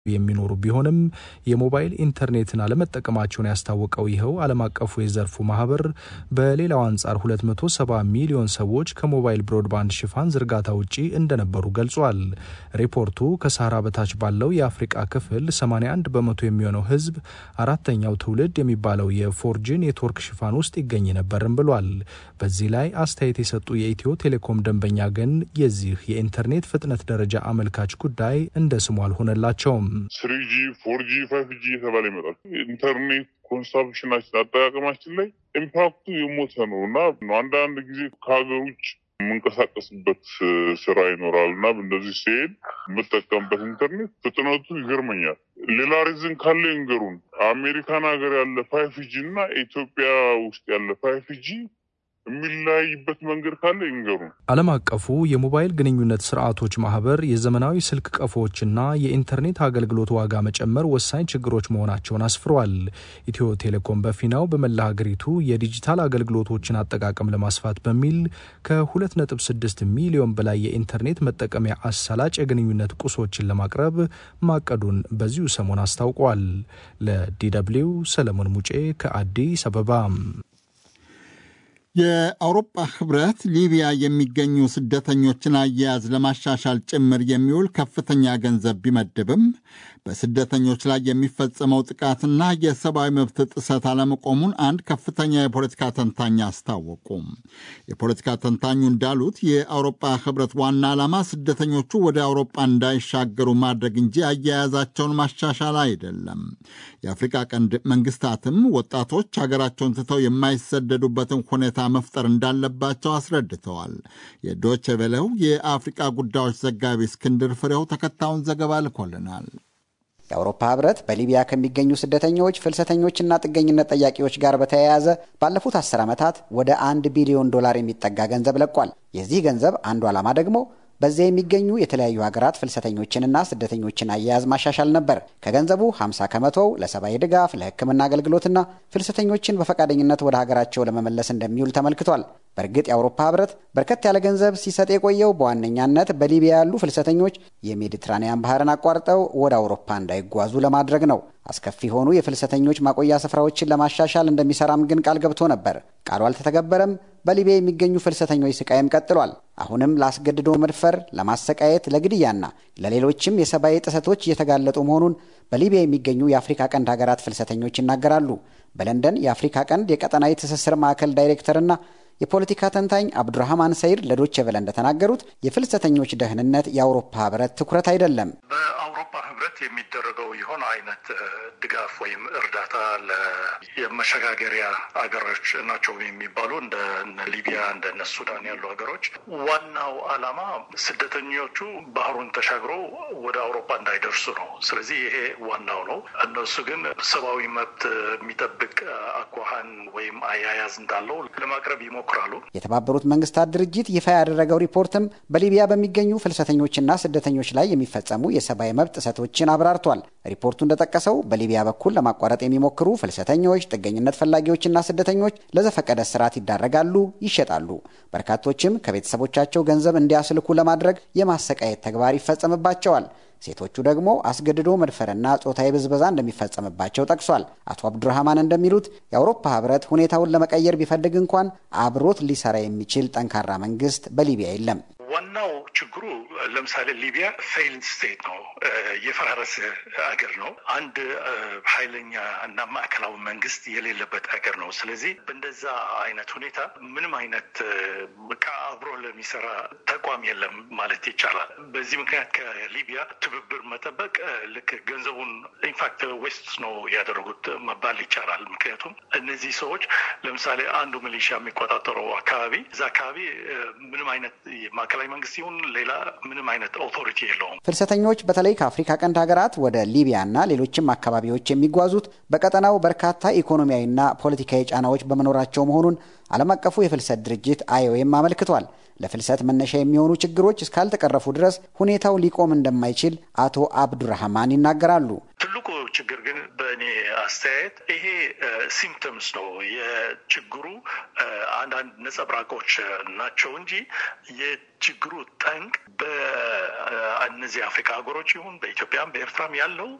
የሚኖሩ ቢሆንም የሞባይል ኢንተርኔትን አለመጠቀማቸውን ያስታወቀው ይኸው ዓለም አቀፉ የዘርፉ ማህበር በሌላው አንጻር 270 ሚሊዮን ሰዎች ከሞባይል ብሮድባንድ ሽፋን ዝርጋታ ውጪ እንደነበሩ ገልጿል። ሪፖርቱ ከሳህራ በታች ባለው የአፍሪቃ ክፍል 81 በመቶ የሚሆነው ህዝብ አራተኛው ትውልድ የሚባለው የፎርጂ ኔትወርክ ሽፋን ውስጥ ይገኝ ነበርም ብሏል። በዚህ ላይ አስተያየት የሰጡ የኢትዮ ቴሌኮም ደንበኛ ግን የዚህ የኢንተርኔት ፍጥነት ደረጃ አመልካች ጉዳይ እንደ ስሙ አልሆነላቸውም። ስሪጂ ፎርጂ ፋይቭ ጂ የተባለ ይመጣል። ኢንተርኔት ኮንሳምፕሽናችን አጠቃቀማችን ላይ ኢምፓክቱ የሞተ ነው እና አንዳንድ ጊዜ ከሀገር ውጭ የምንቀሳቀስበት ስራ ይኖራል እና እንደዚህ ሲሄድ የምጠቀምበት ኢንተርኔት ፍጥነቱ ይገርመኛል። ሌላ ሪዝን ካለ ይንገሩን። አሜሪካን ሀገር ያለ ፋይፍ ጂ እና ኢትዮጵያ ውስጥ ያለ ፋይፍ ጂ የሚለያይበት መንገድ ካለ ይንገሩን። ዓለም አቀፉ የሞባይል ግንኙነት ስርዓቶች ማህበር የዘመናዊ ስልክ ቀፎዎችና የኢንተርኔት አገልግሎት ዋጋ መጨመር ወሳኝ ችግሮች መሆናቸውን አስፍሯል። ኢትዮ ቴሌኮም በፊናው በመላ ሀገሪቱ የዲጂታል አገልግሎቶችን አጠቃቀም ለማስፋት በሚል ከ2.6 ሚሊዮን በላይ የኢንተርኔት መጠቀሚያ አሳላጭ የግንኙነት ቁሶችን ለማቅረብ ማቀዱን በዚሁ ሰሞን አስታውቋል። ለዲደብሊው ሰለሞን ሙጬ ከአዲስ አበባ። የአውሮፓ ህብረት ሊቢያ የሚገኙ ስደተኞችን አያያዝ ለማሻሻል ጭምር የሚውል ከፍተኛ ገንዘብ ቢመድብም በስደተኞች ላይ የሚፈጸመው ጥቃትና የሰብአዊ መብት ጥሰት አለመቆሙን አንድ ከፍተኛ የፖለቲካ ተንታኝ አስታወቁ። የፖለቲካ ተንታኙ እንዳሉት የአውሮፓ ህብረት ዋና ዓላማ ስደተኞቹ ወደ አውሮፓ እንዳይሻገሩ ማድረግ እንጂ አያያዛቸውን ማሻሻል አይደለም። የአፍሪካ ቀንድ መንግስታትም ወጣቶች ሀገራቸውን ትተው የማይሰደዱበትን ሁኔታ መፍጠር እንዳለባቸው አስረድተዋል። የዶቼ ቬለው የአፍሪቃ ጉዳዮች ዘጋቢ እስክንድር ፍሬው ተከታዩን ዘገባ ልኮልናል። የአውሮፓ ህብረት በሊቢያ ከሚገኙ ስደተኞች ፍልሰተኞችና ጥገኝነት ጠያቂዎች ጋር በተያያዘ ባለፉት አስር ዓመታት ወደ አንድ ቢሊዮን ዶላር የሚጠጋ ገንዘብ ለቋል። የዚህ ገንዘብ አንዱ ዓላማ ደግሞ በዚያ የሚገኙ የተለያዩ ሀገራት ፍልሰተኞችንና ስደተኞችን አያያዝ ማሻሻል ነበር። ከገንዘቡ 50 ከመቶው ለሰብአዊ ድጋፍ፣ ለሕክምና አገልግሎትና ፍልሰተኞችን በፈቃደኝነት ወደ ሀገራቸው ለመመለስ እንደሚውል ተመልክቷል። በእርግጥ የአውሮፓ ህብረት በርከት ያለ ገንዘብ ሲሰጥ የቆየው በዋነኛነት በሊቢያ ያሉ ፍልሰተኞች የሜዲትራኒያን ባህርን አቋርጠው ወደ አውሮፓ እንዳይጓዙ ለማድረግ ነው። አስከፊ የሆኑ የፍልሰተኞች ማቆያ ስፍራዎችን ለማሻሻል እንደሚሰራም ግን ቃል ገብቶ ነበር። ቃሉ አልተተገበረም። በሊቢያ የሚገኙ ፍልሰተኞች ስቃይም ቀጥሏል። አሁንም ለአስገድዶ መድፈር፣ ለማሰቃየት፣ ለግድያና ለሌሎችም የሰብአዊ ጥሰቶች እየተጋለጡ መሆኑን በሊቢያ የሚገኙ የአፍሪካ ቀንድ ሀገራት ፍልሰተኞች ይናገራሉ። በለንደን የአፍሪካ ቀንድ የቀጠናዊ ትስስር ማዕከል ዳይሬክተርና የፖለቲካ ተንታኝ አብዱራህማን ሰይድ ለዶቼ ቬለ እንደተናገሩት የፍልሰተኞች ደህንነት የአውሮፓ ህብረት ትኩረት አይደለም። በአውሮፓ ህብረት የሚደረገው የሆነ አይነት ድጋፍ ወይም እርዳታ የመሸጋገሪያ አገሮች ናቸው የሚባሉ እንደ ሊቢያ እንደነ ሱዳን ያሉ ሀገሮች ዋናው ዓላማ ስደተኞቹ ባህሩን ተሻግሮ ወደ አውሮፓ እንዳይደርሱ ነው። ስለዚህ ይሄ ዋናው ነው። እነሱ ግን ሰብአዊ መብት የሚጠብቅ አኳኋን ወይም አያያዝ እንዳለው ለማቅረብ ይሞክራሉ። የተባበሩት መንግስታት ድርጅት ይፋ ያደረገው ሪፖርትም በሊቢያ በሚገኙ ፍልሰተኞችና ስደተኞች ላይ የሚፈጸሙ የሰብአዊ መብት ጥሰቶችን አብራርቷል። ሪፖርቱ እንደጠቀሰው በሊቢያ በኩል ለማቋረጥ የሚሞክሩ ፍልሰተኞች፣ ጥገኝነት ፈላጊዎችና ስደተኞች ለዘፈቀደ እስራት ይዳረጋሉ፣ ይሸጣሉ። በርካቶችም ከቤተሰቦቻቸው ገንዘብ እንዲያስልኩ ለማድረግ የማሰቃየት ተግባር ይፈጸምባቸዋል። ሴቶቹ ደግሞ አስገድዶ መድፈርና ጾታዊ ብዝበዛ እንደሚፈጸምባቸው ጠቅሷል። አቶ አብዱራህማን እንደሚሉት የአውሮፓ ህብረት ሁኔታውን ለመቀየር ቢፈልግ እንኳን አብሮት ሊሰራ የሚችል ጠንካራ መንግስት በሊቢያ የለም። ዋናው ችግሩ ለምሳሌ ሊቢያ ፌይልድ ስቴት ነው፣ የፈራረሰ አገር ነው። አንድ ኃይለኛ እና ማዕከላዊ መንግስት የሌለበት አገር ነው። ስለዚህ በእንደዛ አይነት ሁኔታ ምንም አይነት ከአብሮ ለሚሰራ ተቋም የለም ማለት ይቻላል። በዚህ ምክንያት ከሊቢያ ትብብር መጠበቅ ልክ ገንዘቡን ኢንፋክት ዌስት ነው ያደረጉት መባል ይቻላል። ምክንያቱም እነዚህ ሰዎች ለምሳሌ አንዱ ሚሊሻ የሚቆጣጠረው አካባቢ እዛ አካባቢ ምንም አይነት ማዕከላዊ መንግስት ይሁን ሌላ ምንም አይነት ኦቶሪቲ የለውም። ፍልሰተኞች በተለይ ከአፍሪካ ቀንድ ሀገራት ወደ ሊቢያና ሌሎችም አካባቢዎች የሚጓዙት በቀጠናው በርካታ ኢኮኖሚያዊና ፖለቲካዊ ጫናዎች በመኖራቸው መሆኑን ዓለም አቀፉ የፍልሰት ድርጅት አይኦኤም አመልክቷል። ለፍልሰት መነሻ የሚሆኑ ችግሮች እስካልተቀረፉ ድረስ ሁኔታው ሊቆም እንደማይችል አቶ አብዱራህማን ይናገራሉ። ትልቁ ችግር ግን በእኔ አስተያየት ይሄ ሲምፕተምስ ነው የችግሩ አንዳንድ ነጸብራቆች ናቸው እንጂ የችግሩ ጠንቅ በእነዚህ አፍሪካ ሀገሮች ይሁን በኢትዮጵያም በኤርትራም ያለው